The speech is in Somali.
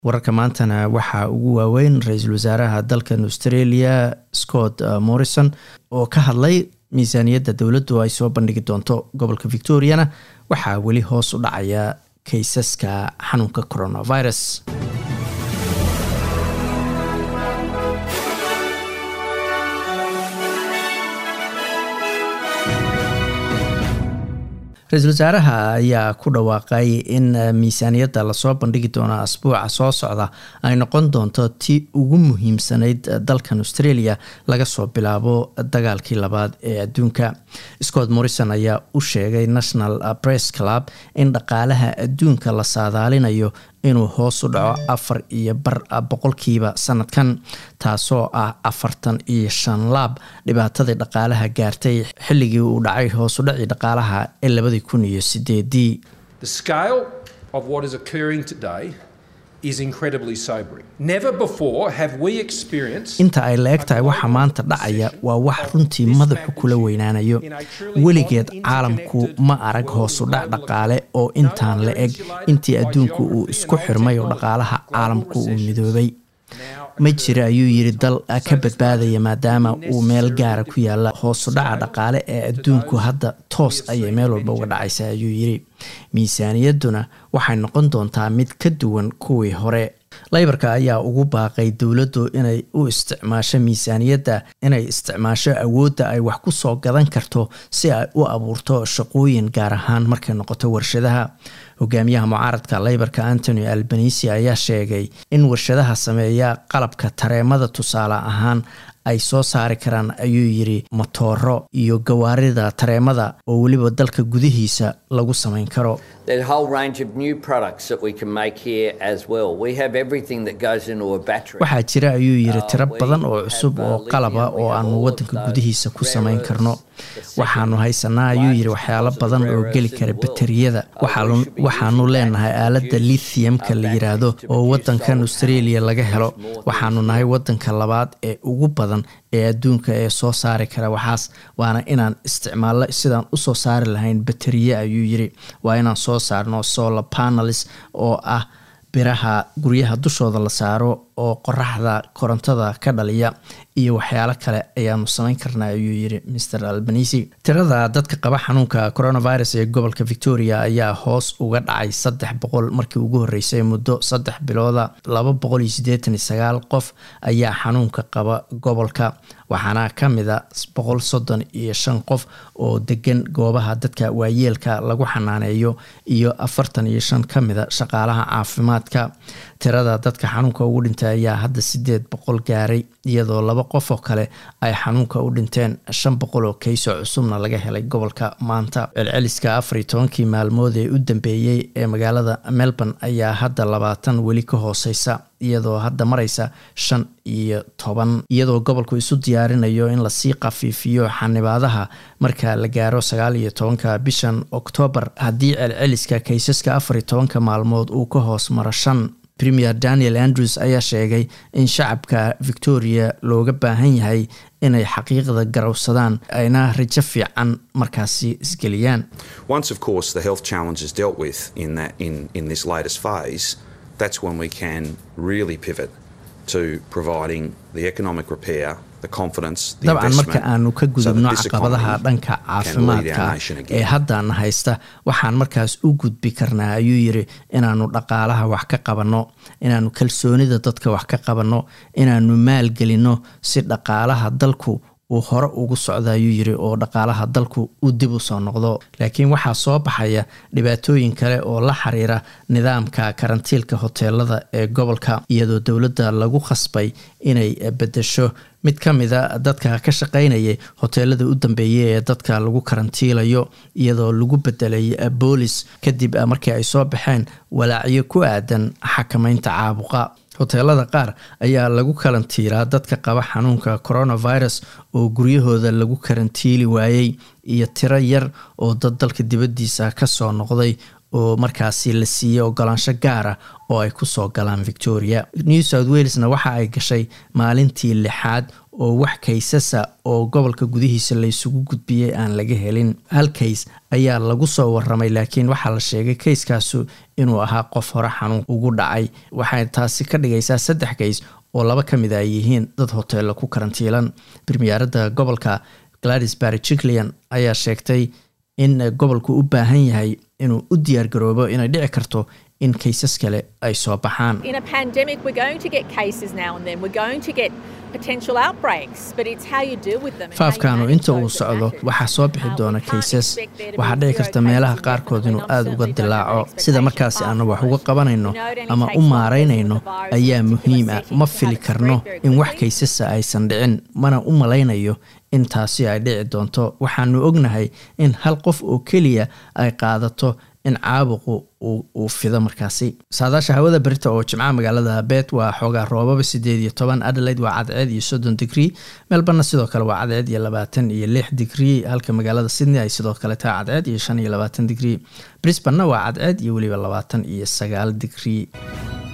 wararka maantana waxaa ugu waaweyn ra-iisul wasaaraha dalkan australia scott morrison oo ka hadlay miisaaniyadda dowladdu ay soo bandhigi doonto gobolka victoriana waxaa weli hoos u dhacaya kaysaska xanuunka coronavirus ra-iisul wasaaraha ayaa ku dhawaaqay in miisaaniyadda lasoo bandhigi doono asbuuca soo socda ay noqon doonto ti ugu muhiimsanayd dalkan australia laga soo bilaabo dagaalkii labaad ee adduunka scott morrison ayaa u sheegay national press club in dhaqaalaha adduunka la saadaalinayo inuu hoos u dhaco afar iyo bar boqolkiiba sanadkan taasoo ah afartan iyo shan laab dhibaatadii dhaqaalaha gaartay xilligii uu dhacay hoos u dhacii dhaqaalaha ee labadii kun iyo sideedii inta ay la eg tahay waxa maanta dhacaya waa wax runtii madaxu kula weynaanayo weligeed caalamku ma arag hoosu dhac dhaqaale oo intaan la eg intii adduunku uu isku xirmay oo dhaqaalaha caalamku uu midoobay ma jira ayuu yidhi dal ka badbaadaya maadaama uu meel gaara ku yaala hoosu dhaca dhaqaale ee adduunku hadda toos ayay meel walba uga dhacaysa ayuu yidhi miisaaniyadduna waxay noqon doontaa mid ka duwan kuwii hore laybarka ayaa ugu baaqay dowladdu inay u isticmaasho miisaaniyadda inay isticmaasho awoodda ay wax ku soo gadan karto si ay u abuurto shaqooyin gaar ahaan markay noqoto warshadaha hogaamiyaha mucaaradka laybarka antony albanisi ayaa sheegay in warshadaha sameeya qalabka tareemada tusaale ahaan ay soo saari karaan ayuu yidhi motooro iyo gawaarida tareemada oo weliba dalka gudihiisa lagu samayn karo waxaa jira ayuu yidhi tiro badan oo cusub oo qalaba oo aanu wadanka gudihiisa ku samayn karno waxaanu haysanaa ayuu yidhi waxyaalo badan oo geli kara bateriyada waxaanu leenahay aaladda lithiumka la yiraahdo oo wadankan australia laga helo waxaanu nahay wadanka labaad ee ugu badan ee adduunka ee soo saari kara waxaas waana inaan isticmaallo sidaan usoo saari lahayn bateriye ayuu yidhi waa inaan soo saarno solar panelis oo ah biraha guryaha dushooda la saaro oo qoraxda korontada ka dhaliya iyo waxyaalo kale ayaanu samayn karnaa ayuu yidhi mr albanisi tirada dadka qaba xanuunka coronavirus ee gobolka victoria ayaa hoos uga dhacay saddex boqol markii ugu horreysay muddo saddex bilooda laba boqol iyo siddeetan iyo sagaal qof ayaa xanuunka qaba gobolka waxaana ka mida boqol soddon iyo shan qof oo degan goobaha dadka waayeelka lagu xanaaneeyo iyo afartan iyo shan ka mida shaqaalaha caafimaadka tirada dadka xanuunka ugu dhintay ayaa hadda sideed boqol gaaray iyadoo laba qof oo kale ay xanuunka u dhinteen shan boqol oo kayso cusubna laga helay gobolka maanta celceliska afar iyo tobankii maalmood ee u dambeeyey ee magaalada melbourne ayaa hadda labaatan weli ka hooseysa iyadoo hadda maraysa shan iyo toban iyadoo gobolku isu diyaarinayo in lasii khafiifiyo xanibaadaha marka la gaaro sagaal iyo tobanka bishan oktoobar haddii celceliska kaysaska afar iyo tobanka maalmood uu ka hoos maro shan premier daniel andrews ayaa sheegay in shacabka victoria looga baahan yahay inay xaqiiqda garowsadaan ayna rajo fiican markaasi isgeliyaan dabcan marka aanu ka gudubno caqabadaha dhanka caafimaadka ee haddana haysta waxaan markaas u gudbi karnaa ayuu yidhi inaanu dhaqaalaha wax ka qabanno inaanu kalsoonida dadka wax ka qabanno inaanu maalgelinno si dhaqaalaha dalku uu hore ugu socda ayuu yidhi oo dhaqaalaha dalku uu dib u soo noqdo laakiin waxaa soo baxaya dhibaatooyin kale oo la xiriira nidaamka karantiilka hoteelada ee gobolka iyadoo dowladda lagu khasbay inay bedesho mid ka mida dadka ka shaqaynayay hoteelada u dambeeyay ee dadka lagu karantiilayo iyadoo lagu bedelay boolis kadib markii ay soo baxeen walaacyo ku aadan xakamaynta caabuqa hoteelada qaar ayaa lagu karantiilaa dadka qaba xanuunka coronavirus oo guryahooda lagu karantiili waayey iyo tiro yar oo dad dalka dibaddiisa kasoo noqday oo markaasi la siiyey ogolaansho gaara oo ay kusoo galaan victoria new south walesna waxa ay gashay maalintii lixaad oo wax kaysasa oo gobolka gudihiisa laysugu gudbiyey aan laga helin hal kays ayaa lagu soo waramay laakiin waxaa la sheegay kayskaasu inuu ahaa qof hore xanuun ugu dhacay waxay taasi ka dhigaysaa saddex kays oo laba ka mid a ay yihiin dad hoteella ku karantiilan birmiyaaradda gobolka gladys barry jiclian ayaa sheegtay in gobolku u baahan yahay inuu u diyaargaroobo inay dhici karto in kaysas kale ay soo baxaan faafkaanu inta uu socdo waxaa soo bixi doona kaysas waxaa dhici karta meelaha qaarkood inuu aada uga dilaaco sida markaasi aanu wax uga qabanayno ama u maaraynayno ayaa muhiim ah ma fili karno in wax kaysasa aysan dhicin mana u malaynayo in taasi ay dhici doonto waxaanu ognahay in hal qof oo keliya ay qaadato in caabuqu uu fido markaasi saadaasha hawada berita oo jimcaha magaalada beet waa xoogaa roobaba sideed iyo toban adelaide waa cadceed iyo soddon digrii melborna sidoo kale waa cadceed iyo labaatan iyo lix digrii halka magaalada sydney ay sidoo kale tahay cadceed iyo shan iyo labaatan digrii brisbanna waa cadceed iyo weliba labaatan iyo sagaal digrii